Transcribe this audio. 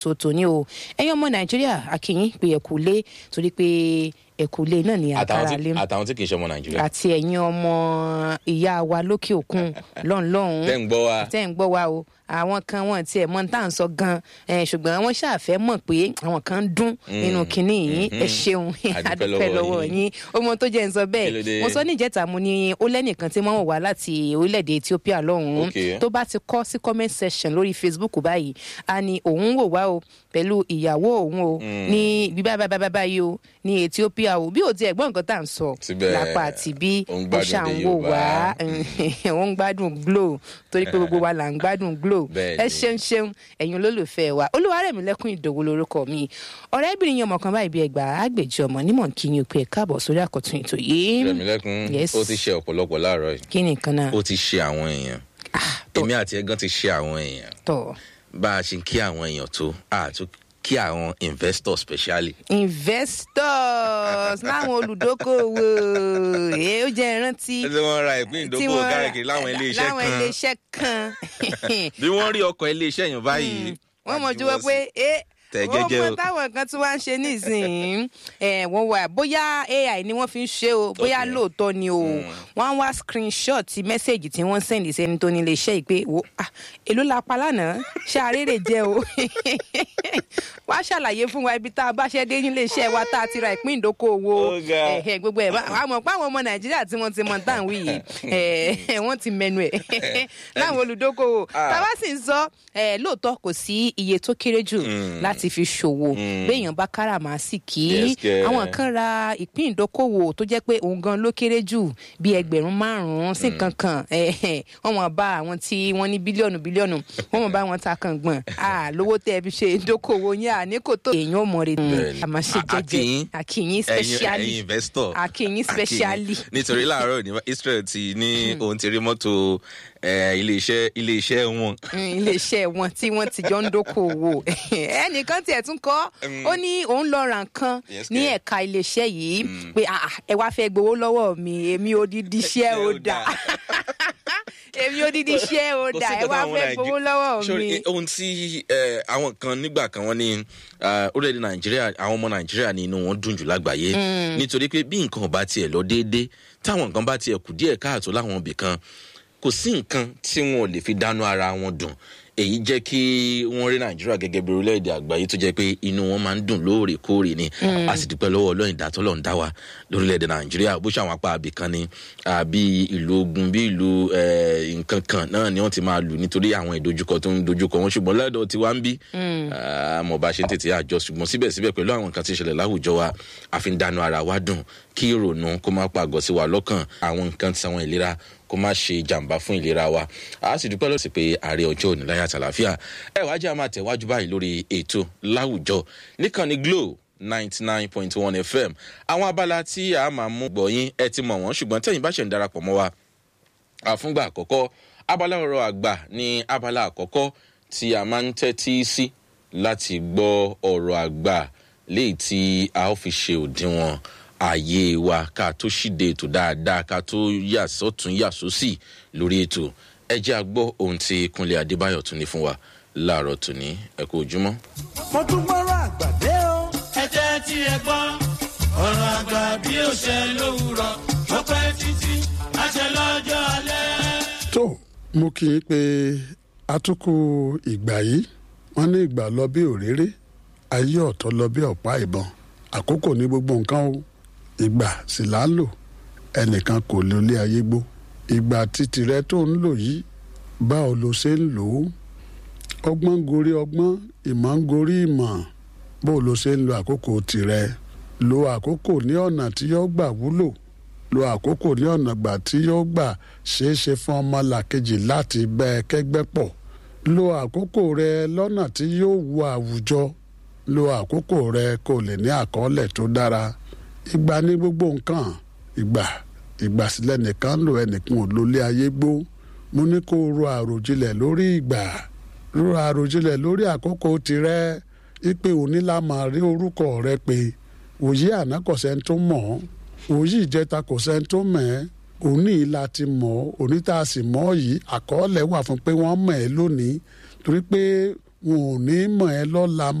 tòótọ́ ní o ẹ̀yin ọmọ nàìjíríà akínyìn pé ẹ̀kú lé torí pé ẹ̀kú lé náà ní àtàwọn àkàrà tí lé àtàwọn tí kì í ṣe ọmọ nàìjíríà àti ẹ̀yin ọmọ ìyá wa lókè òkun lọ́nlọ́hún tẹ́ ń gbọ́ wa tẹ́ ń gbọ́ wa o àwọn kan wọn tiẹ̀ mọ tá à ń sọ gan eh, ṣùgbọ́n wọ́n ṣàfẹ́ mọ̀ pé àwọn kan ń dún nínú kinní yìí ẹ ṣeun A dúpẹ́ adúpẹ́ lọ́wọ́ lọ́wọ́ yín. yín ọmọ tó jẹ́ ń sọ Kí ló dé? bẹ́ẹ̀ mo sọ ní ìjẹta mo ní ó lẹ́nìkan tí wọ́n wà láti orílẹ̀-èdè Ethiopia lọ́hùn-ún Okay. tó bá ti kọ́ sí comment section lórí Facebook báyìí a ní òun wò wá o pẹ̀lú ìyàwó òun o ní ibi báyìí báyìí báyìí báyìí o ní Ethiopia o bí o ti ẹ̀gbọ́n nǹkan tá à ń sọ Síbẹ̀, lápá àti bí ó ń ó gbádùn ṣà ń èdè wò Yorùbá. wá ó ń gbádùn Glo torí pé gbogbo wa là ń gbádùn Glo Bẹ́ẹ̀ ẹ ni. ṣeun ṣeun ẹ̀yin olólùfẹ́ wa Olúwarẹ̀mílẹ́kùn Ìdòwú lorúkọ mi ọ̀rẹ́bìnrin yẹn ọmọ kan báyìí bí ẹgbàá àgbèjì ọmọ nímọ̀ kí ni o pé ẹ káàbọ̀ sórí àkọ́tún ètò yìí rẹ̀mílẹ́kùn Yes. ó ti ṣe ọ̀pọ̀lọpọ̀ láàárọ̀ yìí kí ni nǹkan náà ó ti ṣe àwọn èèyàn tó- èmi àti ẹgán ti ṣe àwọn èèyàn tọ̀ bá a ṣe ń kí àwọn èèyàn tó àtún kí àwọn investors specially investors láwọn olùdókòwò èé ó jẹ́ ìrántí tí wọ́n ra ìpín tí ìdókòwò wọ́n ra- káàkiri láwọn iléeṣẹ́ láwọn kan iléeṣẹ́ kan bí wọ́n rí ọkọ̀ iléeṣẹ́ yẹn báyìí wọ́n mọ̀ ju wọ́n juwọ́ pé sí. ẹ Tẹ̀ wọ́n jẹ́jẹ́ mọ o. táwọn kan tí wọ́n ń ṣe nísìnyí ẹ̀ wọ́n wà bóyá ai ni wọ́n fi ń ṣe o bóyá Okay. lóòótọ́ ni o wọ́n á wá screenshot ti mẹ́sẹ̀gì tí wọ́n sẹ́ndì sẹ́ni tó ní iléeṣẹ́ yìí pé wo ah èló la pa lánàá ṣé àrèrè jẹ́ o wá ṣàlàyé fún wa ibi tá a bá ṣẹ́ dé nílé iṣẹ́ wa tá a ti ra ìpín ìdókòwò Ó ga. ẹ̀hẹ̀ gbogbo ẹ̀ bá- a mọ̀ pé àwọn ọmọ nàìjíríà tí wọ́n ti mọ̀ tá à ń wí yìí ẹ̀, wọ́n ti mẹnu ẹ̀ láwọn olùdókòwò Ah. tá a bá sì ń sọ ẹ̀, lóòótọ́ kò sí iye tó kéré jù láti fi ṣòwò béèyàn bá káràmásìkì Yes, kẹ̀. àwọn kan ra ìpín ìdókòwò tó jẹ́ pé òun gan ló kéré jù bí ẹgbẹ̀rún márùn-ún sí nǹkan kan ẹ̀hẹ̀, wọ́n mọ̀ bá àwọn tí wọ́n ní bílíọ̀nù bílíọ̀nù wọ́n mọ̀ bá wọn ta kàn gbọ̀n à lówó tẹ́ ẹ fi ṣe ìdókòwò yẹn à ní kò tó èèyàn ò mọ̀ rẹ̀ Bẹ́ẹ̀ni. àmọ́ ṣe A- jẹ́jẹ́ akínyín. àkìyín ẹ̀yin specially ẹ̀yin investor Akínyín specially. Akínyín. nítorí láàárọ̀ ní Israel ti ní òun ti rí mọ́tò eh, iléeṣẹ́ iléeṣẹ́ wọn Mm, iléeṣẹ́ wọn tí wọ́n ti jọ ń dókòwò ẹnìkan tiẹ̀ tún kọ́ ó ní òun lọ ra nǹkan Yes, ní kẹ̀. ẹ̀ka iléeṣẹ́ yìí pé "Ah, ah, ẹ wá fẹ́ gbowó lọ́wọ́ mi èmi odidi iṣẹ́ ò dà èmi odidi iṣẹ́ ò Kò dà sí ẹ nǹkan wá táwọn fẹ́ Nàìjí- gbowó lọ́wọ́ Sori, mi. eh, ohun tí eh, àwọn kan nígbà kan wọ́n ní ah, orílẹ̀-èdè nàìjíríà àwọn ọmọ nàìjíríà ní inú wọn dùn jù lágbàáyé nítorí pé bí nǹkan ò bá tiẹ̀ lọ déédéé táwọn nǹkan bá tiẹ̀ kù díẹ̀ káàtó láwọn ibì kan kò sí nǹkan tí wọn ò lè fi dánú ara wọn dùn èyí jẹ́ kí wọ́n rí nàìjíríà gẹ́gẹ́ bí orílẹ̀-èdè àgbáyé tó jẹ́ pé inú wọn máa ń dùn lóòrèkóòrè ni a sì dúpẹ́ lọ́wọ́ ọlọ́run ìdátọ́ lọ́run dá wa lórílẹ̀-èdè nàìjíríà bó ṣàwọn apá abì kan ni àbí ìlú ogun bí ìlú eh, nǹkan kan náà ni wọ́n ti máa lù nítorí àwọn ìdojúkọ tó ń dojúkọ wọn ṣùgbọ́n lọ́dọ̀ tiwa ń bí àmọ́ bá ṣe ń tètè àjọ ṣùgbọ́n síbẹ̀síbẹ̀ pẹ̀lú àwọn nǹkan tí ń ṣẹlẹ̀ láwùjọ wa a fi ń dánú ara wa dùn kí ìrònú kó má pàgọ́ sí wa lọ́kàn àwọn nǹkan tí àwọn ìlera kó má ṣe jàǹbá fún ìlera wa a sì dúpẹ́ lọ́sí pé ààrẹ ọjọ́ òní láyà tàlàfíà ẹ wá jẹ́ a máa tẹ̀wájú báyìí lórí ètò láwùjọ níkànnì Glo ninety nine point one FM àwọn abala tí a máa mú gbọ̀yìn ẹ ti mọ̀ wọ́n ṣùgbọ́n tẹ̀yin bá ṣe ń darapọ̀ mọ́ wa àfúngbà àkọ́kọ́ abala ọ̀rọ̀ àgbà ní abala àkọ́kọ́ tí a máa ń tẹ́tí sí láti gbọ́ ọ̀rọ̀ àgbà léyìí tí a ó fi ṣe òdiwọ̀n ààyè wa ká tó ṣíde ètò dáadáa ká tó yà sọ́tún yà sósì lórí ètò ẹ jẹ́ a gbọ́ ohun tí Kúnlé Adébáyọ̀ tún ní fún wa láàárọ̀ tòní ẹ kú ojúmọ́. mo tún gbọ́rọ̀ àgbàdé o. ẹ jẹ́ tí ẹ gbọ́ ọ̀rọ̀ àgbà bí ó ṣe lówùrọ̀ ó pẹ́ títí àṣẹ lọ́jọ́ alẹ́. tó mo kì í pé atukù ìgbà yìí wọ́n ní ìgbà lọ bí òréré ayé ọ̀tọ̀ lọ bí ọ̀pá ìbọn àkókò ní gbogbo nǹkan o ìgbà sì là ń lò ẹnìkan kò lè lé ayé gbó ìgbà títì rẹ tó ń lò yìí báwo lo ṣe ń lò ó ọgbọ́n gorí ọgbọ́n ìmọ̀ ń gorí ìmọ̀ bó lo ṣe ń lo àkókò tirẹ̀ lo àkókò ní ọ̀nà tí yóò gbà wúlò lo àkókò ní ọ̀nà gbà tí yóò gbà ṣeé ṣe fún ọmọ làkejì láti bẹ́ ẹ kẹ́gbẹ́ pọ̀ lo àkókò rẹ lọ́nà tí yóò wu àwùjọ lo àkókò rẹ kó lè ní àkọọ́lẹ̀ tó dára ìgbà ní gbogbo nǹkan ìgbà ìgbà sílẹ̀ nìkan lò ẹnìkan ò lólé ayé gbó mo ní kó o ro àròjinlẹ̀ lórí ìgbà ro àròjinlẹ̀ lórí àkókò tirẹ̀ ipe òní la máa rí orúkọ rẹ pé òye àná kò sẹ́ni tó mọ̀ ọ́ òye ìjẹta kò sẹ́ni tó mọ̀ ẹ́ òní la ti mọ̀ ọ́ òní tá a sì mọ̀ ọ́ yìí àkọọ́lẹ̀ wà fún pé wọ́n mọ̀ ẹ́ lónìí torí pé wọn ò ní mọ̀ ẹ́ lọ́la